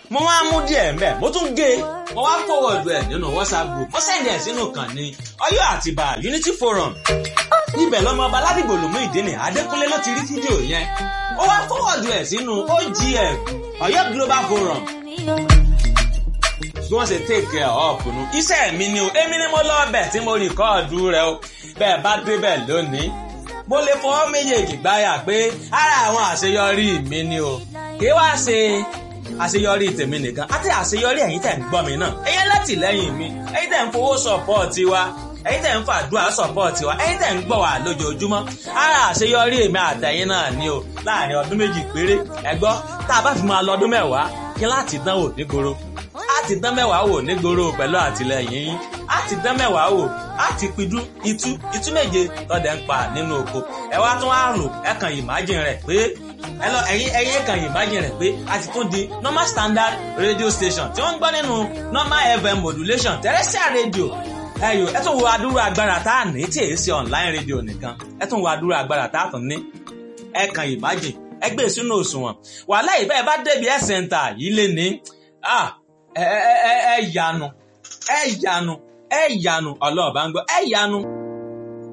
mo wá mú díẹ̀ mbẹ́ mo tún gé e mo wá fọwọ́dù ẹ̀ nínú whatsapp group mo sẹ́ndì ẹ̀ sínú kan ní ọyọ́ àtìbà unity forum ibẹ̀ lọ́mọ ọba ládìgbò lòmú ìdíni adékúnlé ló ti rí fídíò yẹn ó wá fọwọ́dù ẹ̀ sínú ogf ọyọ́ global forum bí wọ́n ṣe take care of nu iṣẹ́ mi ni o èmi ni mo lọ ọbẹ̀ tí mo rìkọ́ọ̀dù rẹ o bẹ́ẹ̀ bá débẹ̀ lónìí mo lè fọwọ́ méjèèjì gbáyà pé ara àwọn àṣeyọrí mi ni o kí wá ṣe àṣeyọrí tèmi nìkan àti àṣeyọrí ẹ̀yin tẹ̀ ń gbọ́ mi náà ẹ̀yin látìlẹ́yìn mi ẹ̀yin tẹ̀ ń fowó sọ̀pọ̀ọ̀tì wa ẹ̀yin tẹ̀ ń fàdúrà sọ̀pọ̀ọ̀tì wa ẹ̀yin tẹ̀ ń gbọ́ wa lójoojúmọ́ ara àṣeyọrí èmi àtẹ̀yin náà ni o láàrin ọdún méjì péré ẹ gbọ́ tá a bá fi máa lọ ọdún mẹ́wàá kí láti dánwò nígboro láti dán mẹ́wàá wò nígboro pẹ̀lú àtìlẹyìn yín láti dán mẹ́wàá wò láti pidú itú itú méje tọ́dẹ̀ ń pa nínú oko ẹ wá tún á rò ẹ kàn imagine rẹ̀ pé ẹ lọ ẹ̀yin ẹ̀yin kàn imagine rẹ̀ pé a ti tún di normal standard radio station tí wọ́n ń gbọ́ nínú normal fm modulation terrestrial radio ẹyọ ẹ tún wo adúrú agbára tá a ní tí èyí ṣe online radio nìkan ẹ tún wo adúrú agbára tá a tún ní ẹ kàn imagine ẹ gbé sínú òṣùwọ̀n wàhálà ìbẹ́ẹ̀ bá débi ẹ̀ center yìí lé ní ẹ ẹ ẹ yanu ẹ yanu ẹ yanu ọlọ́ọ̀bá ń gbọ́ ẹ yanu.